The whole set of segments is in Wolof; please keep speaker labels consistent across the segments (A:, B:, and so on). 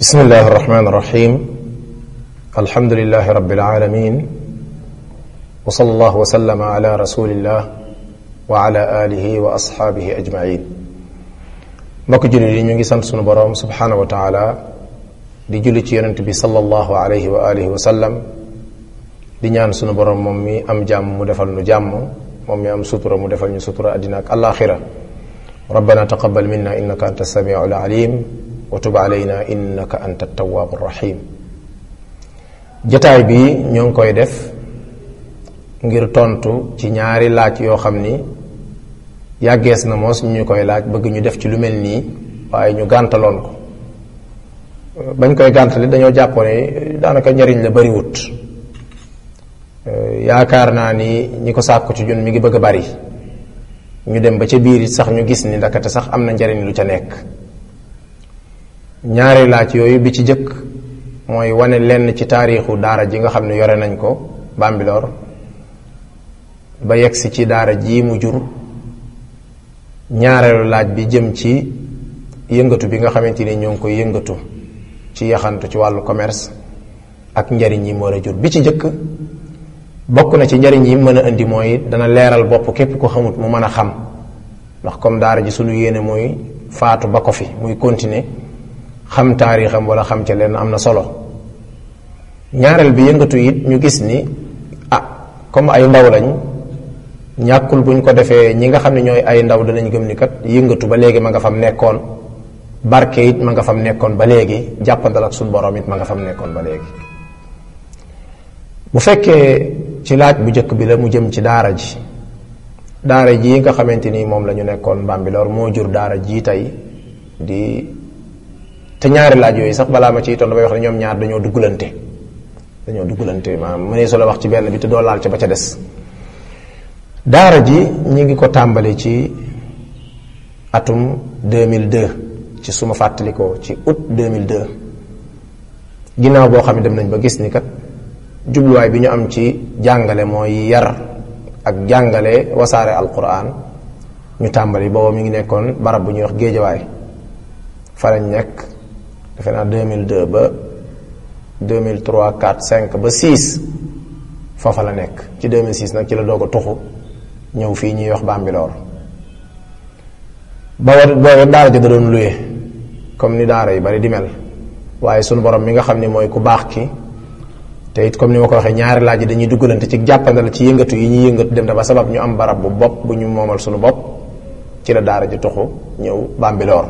A: بسم الله الرحمن الرحيم الحمد لله رب العالمين وصلى الله وسلم على رسول الله وعلى آله وأصحابه أجمعين mbokk jullit yi ñu ngi sant sunu boroom subhanahu wa taala di julli ci yonent bi sallallahu alayhi wa alihi wa sallam di ñaan sunu boroom moom mi am jàmm mu defal nu jàmm moom mi am sutura mu defal ñu sutura àddina ak alaxira rabbana taqabbal minna innaka anta samiu alalim wa tub alayna innaka anta tawaabu rahim jataay bi ñoo ngi koy def ngir tontu ci ñaari laaj yoo xam ni yàggees na moos ñu koy laaj bëgg ñu def ci lu mel nii waaye ñu gàntaloon ko bañ koy gàntali dañoo jàppoon ne daanaka njariñ la bariwut yaakaar naa ni ñi ko sàkku ci ñun mi ngi bëgg a bari ñu dem ba ca biir it sax ñu gis ni ndakate sax am na njariñ lu ca nekk ñaari laaj yooyu bi ci jëkk mooy wane lenn ci taarixu daara ji nga xam ne yore nañ ko Bambilor ba yegsi ci daara ji mu jur ñaareelu laaj bi jëm ci yëngatu bi nga xamante ni ñoo ngi koy yëngatu ci yaxantu ci wàllu commerce ak njariñ yi mu war a jur bi ci njëkk bokk na ci njariñ yi mën a indi mooy dana leeral bopp képp ko xamut mu mën a xam ndax comme daara ji suñu yéene mooy faatu ba ko fi muy continuer xam taarixam wala xam ca leen am na solo ñaareel bi yëngatu it ñu gis ni ah comme ay ndaw lañ ñàkkul buñ ko defee ñi nga xam ne ñooy ay ndaw danañ gëm ni kat yëngatu ba léegi ma nga fam nekkoon barke it ma nga fam nekkoon ba léegi jàppandal ak suñu borom it ma nga fam nekkoon ba léegi bu fekkee ci laaj bu njëkk bi la mu jëm ci daara ji daara ji nga xamante ni moom la ñu nekkoon Bambilor moo jur daara ji tey di te ñaari laaj yooyu sax balaa ma ciy toll damay wax ne ñoom ñaar dañoo duggalante dañoo duggalante maanaam mënee su la wax ci benn bi te doo laal ca ba ca des daara ji ñi ngi ko tàmbali ci atum 2002 ci suma fàttalikoo ci août 2002 ginnaaw boo xam ne dem nañ ba gis ni kat jubluwaay bi ñu am ci jàngale mooy yar ak jàngale wasaare alquran ñu tàmbali booba mi ngi nekkoon barab bu ñuy wax géejawaay fa lañ nekk defe naa 2002 ba 2003 4 5 ba 6 foofa la nekk ci 2006 nag ci la doog a tuxu ñëw fii ñuy wax Bambilor ba war booba daara ja da doon luye comme ni daara yi bari di mel waaye sunu borom mi nga xam ni mooy ku baax ki te it comme ni ma ko waxee ñaari laaj yi dañuy duggalante ci jàppandal ci yëngatu yi ñuy yëngatu dem na ba sabab ñu am barab bu bopp bu ñu moomal sunu bopp ci la daara ji tuxu ñëw Bambilor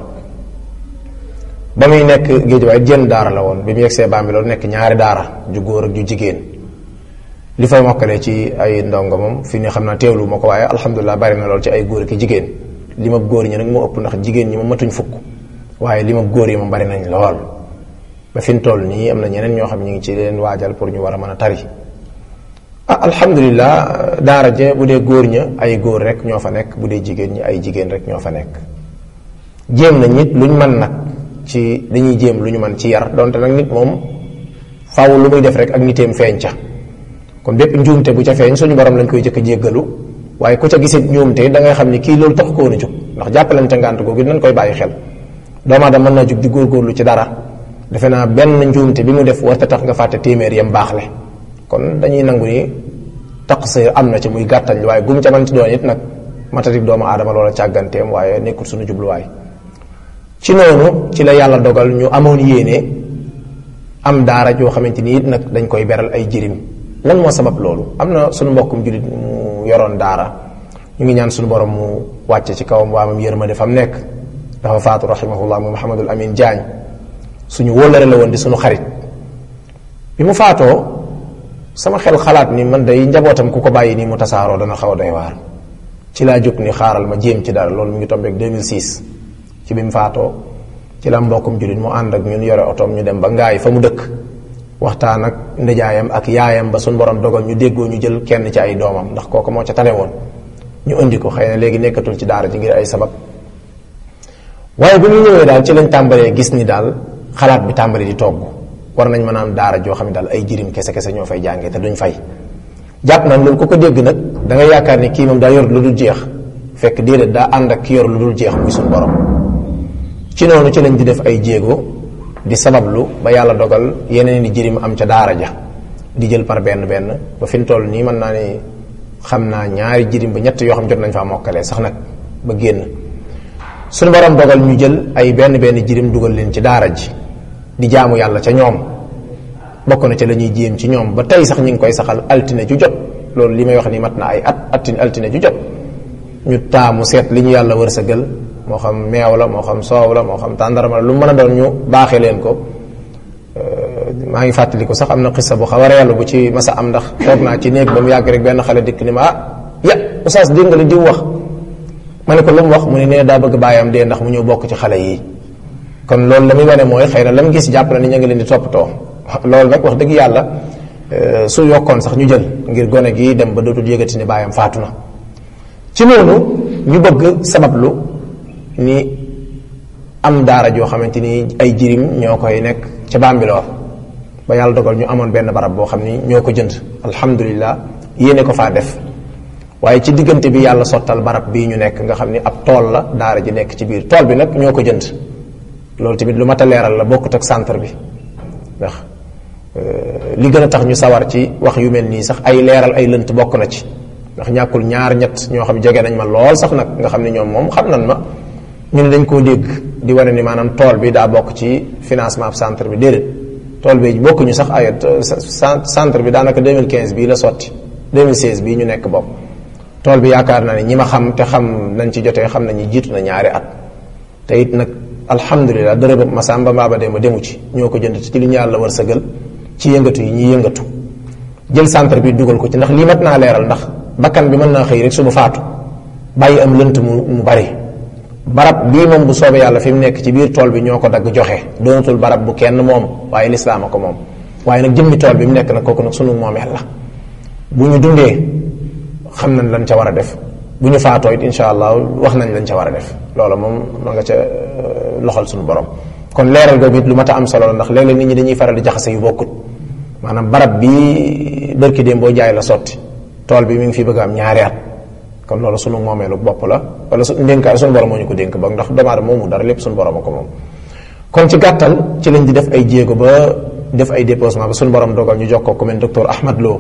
A: ba muy nekk géej waaye jën daara la woon bi mu yegsee Bambilor nekk ñaari daara ju góor ak ju jigéen li fay mokkalee ci ay ndongo moom fi ne xam naa teewlu ma ko waaye alhamdulilah bari na lool ci ay góor ki jigéen li ma góor ñi nag moo ëpp ndax jigéen ñi ma matuñ fukk waaye li ma góor yi ma bari nañ lool ba fi mu toll nii am na ñeneen ñoo xam ñu ngi ci leen waajal pour ñu war a mën a tari ah alhamdulilah daara je bu dee góor ña ay góor rek ñoo fa nekk bu dee jigéen ñi ay jigéen rek ñoo fa nekk jéem na nit luñ mën nag ci dañuy jéem lu ñu mën ci yar donte nag nit moom faaw lu muy def rek ak niteem feeñ ca kon bépp njuumte bu ca feeñ suñu borom lañ koy jëkk a jéggalu waaye ku ca gisit njuumte da ngay xam ni kii loolu tax ko woon a jóg ndax jàppalante ngànt googu nañ koy bàyyi xel doomu aadama mën naa jóg di góorgóorlu ci dara defe naa benn njuumte bi mu def warta tax nga fàtte téeméer yam baax le kon dañuy nangu ni taqsir am na ci muy gàttañ waaye gum ca man ci doon it nag matatik doomu aadama loola càgganteem waaye nekkul suñu jubluwaay ci noonu ci la yàlla dogal ñu amoon yéene am daara joo xamante ni it nag dañ koy beral ay jirim lan moo sabab loolu am na suñu mbokkum jullit mu yoroon daara ñu ngi ñaan suñu borom mu wàcce ci kawam waamam yërmande fam nekk dafa faatu rahimahullah mu Muhammadul Amin Jaañ suñu wóllare la woon di suñu xarit bi mu faatoo sama xel xalaat ni man day njabootam ku ko bàyyi nii mu tasaaroo dana xaw a doy waar ci laa jóg ni xaaral ma jéem ci dara loolu mu ngi tombeek 2006 ci bi mu faatoo ci la mbokkum jullit mu ànd ak ñun yore otoom ñu dem ba ngaay fa mu dëkk waxtaan ak ndijaayam ak yaayam ba suñu borom dogal ñu déggoo ñu jël kenn ci ay doomam ndax kooku moo ca tane woon ñu indi ko xëy na léegi nekkatul ci daara ji ngir ay sabab waaye bu ñu ñëwee daal ci lañ tàmbalee gis ni daal xalaat bi tàmbali di togg war nañ mën a am daara joo xam ne daal ay jirim kese kese ñoo fay jàngee te duñ fay jàpp nañ loolu ku ko dégg nag da nga yaakaar ni kii moom daa yor lu dul jeex fekk déedéet daa ànd ak ki yor lu dul jeex muy suñu borom ci noonu ci lañ di def ay jéego di sabablu ba yàlla dogal yeneen di jirim am ca daara ja di jël par benn benn ba fi mu toll nii mën naa ni xam naa ñaari jirim ba ñett yoo xam jot nañ faa mokkalee sax nag ba génn suñu borom dogal ñu jël ay benn benn jirim dugal leen ci daara ji di jaamu yàlla ca ñoom bokk na ca la ñuy jéem ci ñoom ba tey sax ñu ngi koy saxal altine ju jot loolu li may wax ni mat na ay at attine altine ju jot ñu taamu seet li ñu yàlla wërsëgal moo xam meew la moo xam soow la moo xam tàndarama la lu mën a doon ñu baaxee leen ko maa ngi fàttaliku sax am na xissa bu xaw a reelu bu ci masa am ndax toog naa ci néeg ba mu yàgg rek benn xale dikk ni ma ah ya oustaz dégg nga li diw wax ma ne ko lu mu wax mu ne nee daa bëgg bàyyam dee ndax mu ñëw bokk ci xale yi kon loolu la muy wane mooy xëy na la mu gis jàpp na ni ñu ngi leen di toppatoo loolu nag wax dëgg yàlla su yokkoon sax ñu jël ngir gone gi dem ba dootul yëgati ni bàyyam faatu na ci noonu ñu bëgg sabablu ni am daara joo xamante ni ay jirim ñoo koy nekk ca Bambilor ba yàlla dogal ñu amoon benn barab boo xam ni ñoo ko jënd alhamdulilah yéene ko faa def waaye ci diggante bi yàlla sottal barab bii ñu nekk nga xam ni ab tool la daara ji nekk ci biir tool bi nag ñoo ko jënd loolu tamit lu mat a leeral la bokkut ak centre bi ndax li gën a tax ñu sawar ci wax yu mel nii sax ay leeral ay lënt bokk na ci ndax ñàkkul ñaar ñett ñoo xam jege nañ ma lool sax nag nga xam ne ñoom moom xam nañ ma ñu ne dañ koo dégg di wane ni maanaam tool bi daa bokk ci financement ab centre bi déedéet tool bi bokkuñu sax ay centre bi daanaka 2015 bii la sotti 2016 bii ñu nekk bokk tool bi yaakaar naa ne ñi ma xam te xam nañ ci jotee xam nañu jiitu na ñaari at te it nag alhamdulilah dërëb masamba mbaaba dema demu ci ñoo ko jënd ci li ñu yàlla war sëgal ci yëngatu yi ñuy yëngatu jël centre bi dugal ko ci ndax lii mat naa leeral ndax bakkan bi mën naa xëy rek suba faatu bàyyi am lënt mu mu bari barab bii moom bu soobee yàlla fi mu nekk ci biir tool bi ñoo ko dagg joxe doonatul barab bu kenn moom waaye lislaam a ko moom waaye nag jëmmi tool bi mu nekk nag kooku nag sunu moomeel la bu ñu dundee xam nañ lañ ca war a def bu ñu faatoo it insha allah wax nañ lañ ca war a def loola moom ma nga ca loxal suñu borom kon leeral googu it lu mat a am solo la ndax léeg-léeg nit ñi dañuy faral di jaxase yu bokkut maanaam barab bi bërki déem boo jaay la sotti tool bi mi ngi fi bëgg am ñaari at kon loolu sunu moomeelu bopp la wala su ndénkaay sunu borom moo ñu ko dénk boog ndax doomu aadama moomu dara lépp sunu borom a ko moom kon ci gàttal ci lañ di def ay jéego ba def ay déposement ba sunu borom dogal ñu jox ko ku mel docteur Ahmad Lo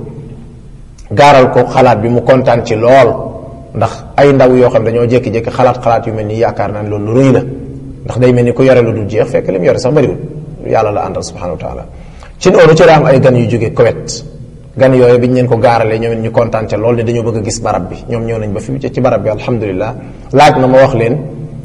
A: gaaral ko xalaat bi mu kontaan ci lool ndax ay ndaw yoo xam dañoo jékki-jékki xalaat xalaat yu mel nii yaakaar naa ne loolu lu rëy la ndax day mel ni ku yore lu dul jeex fekk li mu yore sax bëriwul yàlla la àndal subhanahu wa taala ci noonu ci la am ay gan yu jóge Koweït gan yooyu biñ leen ko gaaralee ñoom it ñu kontaan ca lool ne dañoo bëgg a gis barab bi ñoom ñëw nañ ba fi ci barab bi alhamdulilah laaj na ma wax leen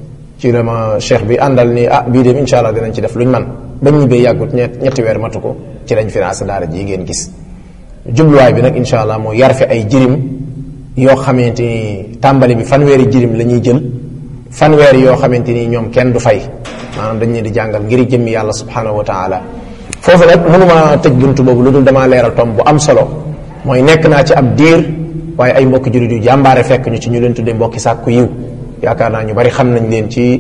A: ci la ma cheikh bi àndal ni ah bii dem insha allah dinañ ci def luñ man bañ ñibbee yàggut ñett ñetti weer matu ko ci lañ financé daara ji ngeen gis jubluwaay bi nag insha allah moo yar fi ay jirim yoo xamante ni tàmbali bi fanweeri jirim la ñuy jël fanweeri yoo xamante ni ñoom kenn du fay maanaam dañ leen di jàngal ngir jëmmi yàlla subhanahu wa taala foofu nag mënuma tëj buntu boobu lu dul damaa leeral tom bu am solo mooy nekk naa ci ab diir waaye ay mbokki jurit yu jàmbaare fekk ñu ci ñu leen tuddee mbokki sàkku yiw yaakaar naa ñu bari xam nañ leen ci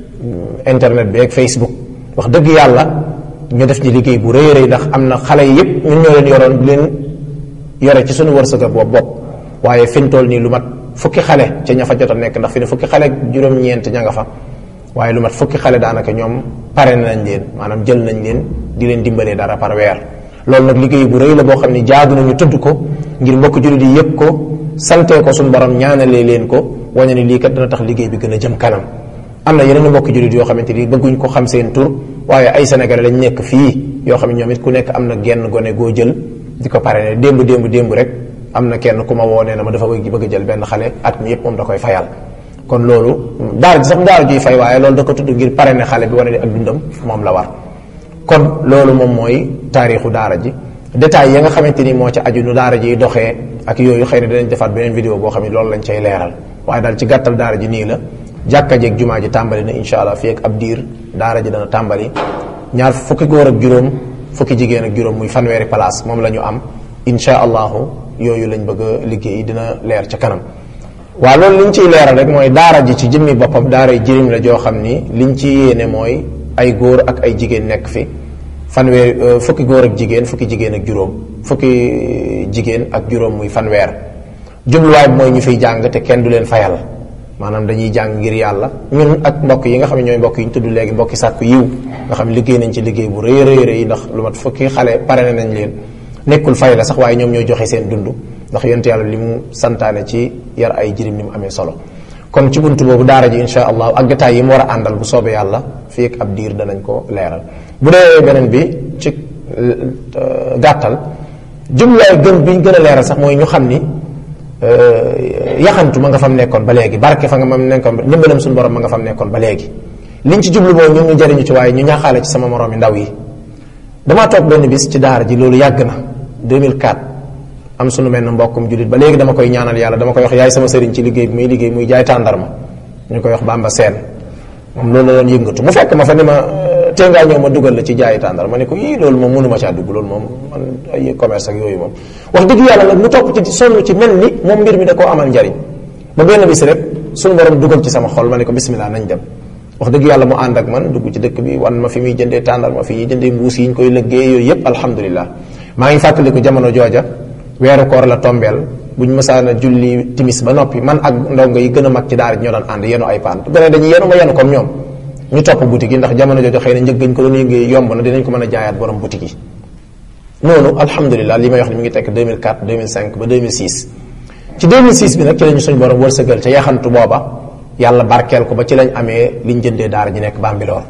A: internet bi ak Facebook wax dëgg yàlla ñu def ci liggéey bu rëy rëy ndax am na xale yi yëpp ñun ñoo leen yoroon di leen yore ci suñu wërsëg boobu bopp waaye fiñ toll nii lu mat fukki xale ca ña fa jot a nekk ndax fi ne fukki xale juróom-ñeent ña nga fa waaye lu mat fukki xale daanaka ñoom pare nañ leen maanaam jël nañ leen di leen dimbalee dara par weer loolu nag liggéey bu rëy la boo xam ne jaadu nañu tudd ko ngir mbokk jullit yi yëpp ko santee ko suñu borom ñaanalee leen ko wañe ni lii kat dana tax liggéey bi gën a jëm kanam am na yeneen mbokk jullit yoo xamante ni bëgguñ ko xam seen tur waaye ay sénégalais lañ nekk fii yoo xam ne ñoom it ku nekk am na genn gone goo jël di ko pare ne démb démb démb rek am na kenn ku ma woo nee na ma dafa bëgg a jël benn xale at mi yëpp moom da koy fayal kon loolu daara ji sax daara juy fay waaye loolu da ko tudd ngir pare ne xale bi wane ne ak dundam moom la war kon loolu moom mooy taarixu daara ji détails ya nga xamante ni moo ci aju nu daara ji doxee ak yooyu xëy na dinañ defaat beneen vidéo boo xam ne loolu lañ cay leeral waaye daal ci gàttal daara ji nii la jàkka jeeg jumaa ji tàmbali na insha allah fii ak ab diir daara ji dana tàmbali ñaar fukki góor ak juróom fukki jigéen ak juróom muy fanweeri place moom la ñu am insha allahu yooyu lañ bëgg a liggéey dina leer ca kanam waaw loolu liñ ciy leeral rek mooy daara ji ci jëmmi boppam daara jirim la joo xam ni liñ ci yéene mooy ay góor ak ay jigéen nekk fi fanweer fukki góor ak jigéen fukki jigéen ak juróom fukki jigéen ak juróom muy fanweer jubluwaay bi mooy ñu fiy jàng te kenn du leen fayal maanaam dañuy jàng ngir yàlla ñun ak mbokk yi nga xam ne ñooy mbokk yi ñu tudd léegi mbokki sàkku yiw nga xam ne liggéey nañ ci liggéey bu rëy rëy rëy ndax lu mat fukki xale pare nañ leen nekkul fay la sax waaye ñoom ñooy joxe seen dund ndax yonent yàlla li mu santaane ci yar ay jirim ni mu amee solo kon ci buntu boobu daara ji insha allah ak détails yi mu war a àndal bu soobee yàlla fii ak ab diir danañ ko leeral bu dee beneen bi ci gàttal jubluwaay gën bi ñu gën a leeral sax mooy ñu xam ni yaxantu ma nga fam nekkoon ba léegi barke fa nga mam nekkoon ndimbalam suñu borom ma nga fam nekkoon ba léegi liñ ci jublu mooy ñu ngi jariñu ci waaye ñu ñaaxaale ci sama moroom yi ndaw yi damaa toog benn bis ci daara ji loolu yàgg na 2004 am sunu mel ne mbokkum jullit ba léegi dama koy ñaanal yàlla dama koy wax yaay sama sëriñ ci liggéey bi muy liggéey muy jaay tàndarma ñu koy wax bamba seen moom loolu la doon yëngatu mu fekk ma fa ni ma tee ngaa ñëw ma dugal la ci jaay tàndarma ne ko ii loolu moom mënuma caa dugg loolu moom man ay commerce ak yooyu moom wax dëgg yàlla nag mu topp ci sonn ci mel ni moom mbir mi da koo amal njariñ ba benn bis rek sunu borom dugal ci sama xol ma ne ko bismillah nañ dem wax dëgg yàlla mu ànd ak man dugg ci dëkk bi wan ma fi muy jëndee tàndarma fi ñuy jëndee mbuus yi ñu koy lëggee yooyu yépp alhamdulilah maa ngi fàttaliku jamono jooja weeru koor la tombeel buñ mësaana julli timis ba noppi man ak ndongo yi gën a mag ci daara ñoo daan ànd yenu ay paan gone dañuy yenu ma yenu comme ñoom ñu topp boutique yi ndax jamono jooju xëy na njëg gañ ko doon yëngee yomb na dinañ ko mën a jaayaat borom boutique yi noonu alhamdulilah li may wax ni mi ngi tekk 2004 2005 ba 2006 ci 2006 bi nag ci lañu suñ borom wërsëgal ca yaxantu booba yàlla barkeel ko ba ci lañ amee liñ jëndee daara ji nekk Bambilor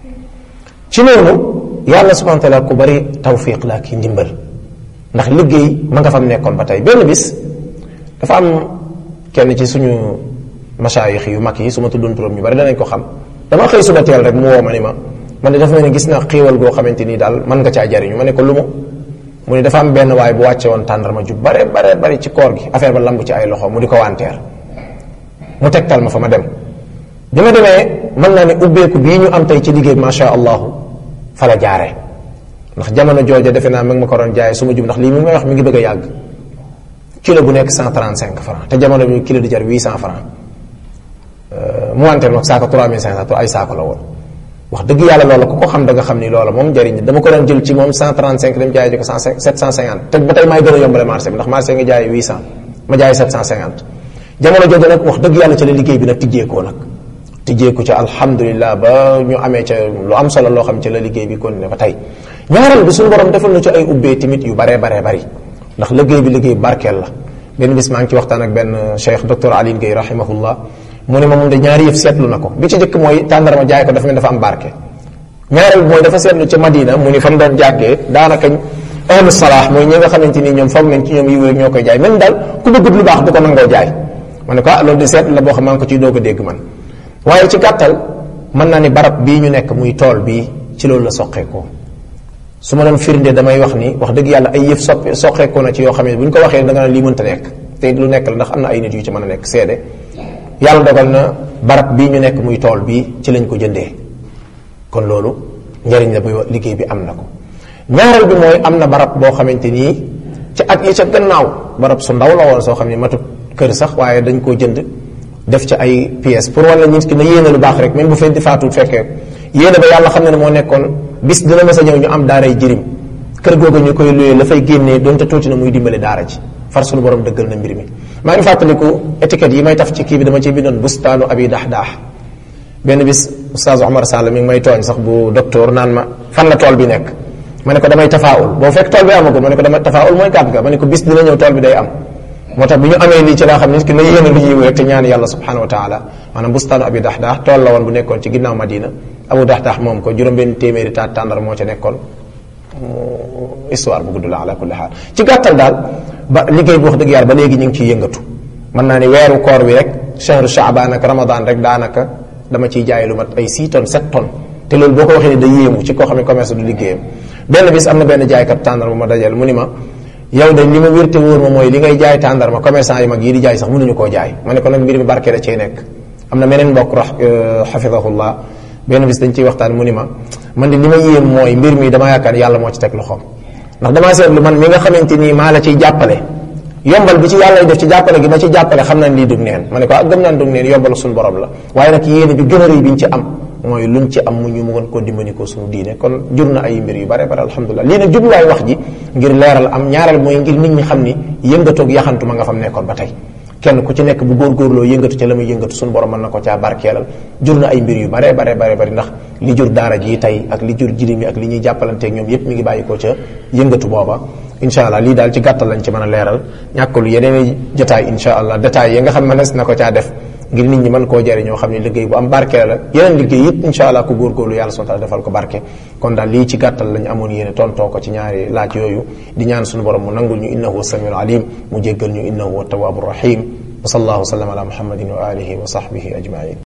A: ci noonu yàlla subhanahu wa taala ku bari tawfiq la ki ndimbal ndax liggéey ma nga fam nekkoon ba tey benn bis dafa am kenn ci suñu masaayix yu mag yi su ma tuddoon turam ñu bari danañ ko xam dama xëy suba teel rek mu woo ma ni ma man de dafa mel ni gis naa xiiwal goo xamante nii daal mën nga caa jariñu ma ne ko lu mu mu ne dafa am benn waay bu wàcce woon tàndarma ju bare bare bari ci koor gi affaire ba lamb ci ay loxo mu di ko wanteer mu tegtal ma fa ma dem bi ma demee mën naa ne ubbeeku bii ñu am tey ci liggéey macha allahu fa la jaare ndax jamono jooja defe naa mag ma ko doon jaay su ma jub ndax lii mi may wax mi ngi bëgg a yàgg kilo bu nekk 135 francs te jamono bi kilo di jar 800 francs mu wanteer nag saako 3500 ay saako la woon wax dëgg yàlla loola ku ko xam da nga xam ni loola moom njariñ dama ko doon jël ci moom 135 dem jaay ji ko 750 te ba tey maay gën a yombale marché bi ndax marché nga jaay 800 ma jaay 750 jamono jooju nag wax dëgg yàlla ci la liggéey bi nag tijjeekoo nag tijjeeku ca alhamdulilah ba ñu amee ca lu am solo loo xam ci la liggéey bi continué ba tey ñaareel bi suñu borom defal na ci ay ubbee tamit yu baree baree bari ndax liggéey bi liggéey barkeel la benn bis maa ngi ci waxtaan ak benn cheikh docteur Aline Gueye rahimahullah mu ne ma moom de ñaari yëf seetlu na ko bi ci njëkk mooy tàndarma jaay ko dafa mel dafa am barke ñaareel bi mooy dafa seetlu ca Madina mu ni fa mu doon jàggee daanaka ahlu salaax mooy ñi nga xamante ni ñoom foog nañ ci ñoom yiw rek ñoo koy jaay même daal ku bëggut lu baax du ko nangoo jaay ma ne ko ah loolu di seetlu la boo xam maa ngi ko ciy doog a dégg man waaye ci gàttal mën naa ni barab bii ñu nekk muy tool bii ci loolu la soqeekoo su ma doon firnde damay wax ni wax dëgg yàlla ay yëf soppe soqeekoo na ci yoo xam ne bu ñu ko waxee da nga naan lii mënta nekk te lu nekk la ndax am na ay nit yu ci mën a nekk seede yàlla dogal na barab bii ñu nekk muy tool bii ci lañ ko jëndee kon loolu njariñ la bu liggéey bi am na ko ñaareel bi mooy am na barab boo xamante nii ci at yi ca gannaaw barab su ndaw la woon soo xam ne matut kër sax waaye dañ koo jënd def ci ay pièces pour wala nit ki na yéene lu baax rek même bu fenti faatuut fekkee yéene ba yàlla xam ne ne moo nekkoon bis dina mës a ñëw ñu am daaray jirim kër googu ñu koy luyee la fay génnee doonte tuuti na muy dimbale daara ji far sunu borom dëggal na mbir mi maa ngi fàttaliku étiquette yi may taf ci kii bi dama ciy bindoon bustaanu abi dax daax benn bis oustaz Omar Sall mi ngi may tooñ sax bu docteur naan ma fan la tool bi nekk ma ne ko damay tafaawul boo fekk tool bi amagul ma ne ko damay tafaawul mooy kàddu ga ma ne ko bis dina ñëw tool bi day am moo tax bi ñu amee lii ci laa xam ne ki na yéene lu yiw rek te ñaan yàlla subhanahu wa taala maanaam bustaanu abi dax daax tool la woon bu nekkoon ci ginnaaw Madina abu dax daax moom ko juróom benn téeméeri taat tàndar moo ca nekkoon histoire bu gudd la ala kulli xaal ci gàttal daal ba liggéey bi wax dëgg yàlla ba léegi ñu ngi ciy yëngatu mën naa ni weeru koor wi rek chahru shaaban ak ramadan rek daanaka dama ciy jaay lu mat ay 6 tonnes 7 tonnes te loolu boo ko waxee ne da yéemu ci koo xam ne commerce du liggéeyam benn bis am na benn jaaykat tàndarma ma dajal mu ni ma yow de li ma wérte wóor ma mooy li ngay jaay tàndarma commerçant yi mag yi di jaay sax mënuñu koo jaay ma ne ko nag mbir mi barke da cee nekk am na meneen mbokk ra xafidahullah benn bis dañ ciy waxtaan mu ni ma man de li ma yéem mooy mbir mi dama yaakaar yàlla moo ci teg loxoom ndax damaa seetlu man mi nga xamante nii maa la ciy jàppale yombal bi ci yàlla def ci jàppale gi ma ci jàppale xam naa ni lii dug neen ma ne ko ak gëm naan dug neen yombal suñu borom la waaye nag yéene bi gën a rëy bi ñu ci am mooy luñ ci am mu ñu mu mën koo dimbali ko suñu diine kon jur na ay mbir yu bare bare alhamdulilah lii nag jubluwaay wax ji ngir leeral am ñaareel mooy ngir nit ñi xam ni yëngatoog yaxantu ma nga fam nekkoon ba tey kenn ku ci nekk bu góorgóorloo yëngatu ca la muy yëngatu suñu borom mën na ko caa barkeelal jur na ay mbir yu bare bare bare bari ndax li jur daara ji tey ak li jur jirim yi ak li ñuy jàppalanteeg ñoom yépp mi ngi bàyyi ko ca yëngatu booba incha allah lii daal ci gàttal lañ ci mën a leeral ñàkkul yeneen jotaay incha allah détails yi nga xam ne mënees na ko caa def ngir nit ñi mën koo jëriñoo xam ne liggéey bu am barke la yeneen liggéey it incha allah ku góorgóorlu yàlla subhanahu wa ta'ala defal ko barke kon daal lii ci gàttal lañ amoon yéene tontoo ko ci ñaari laaj yooyu di ñaan suñu borom mu nangul ñu innahu samiul alim mu jéggal ñu innahu tawwabur rahim wa sallallahu wa sallam ala muhammadin wa alihi wa sahbihi ajmain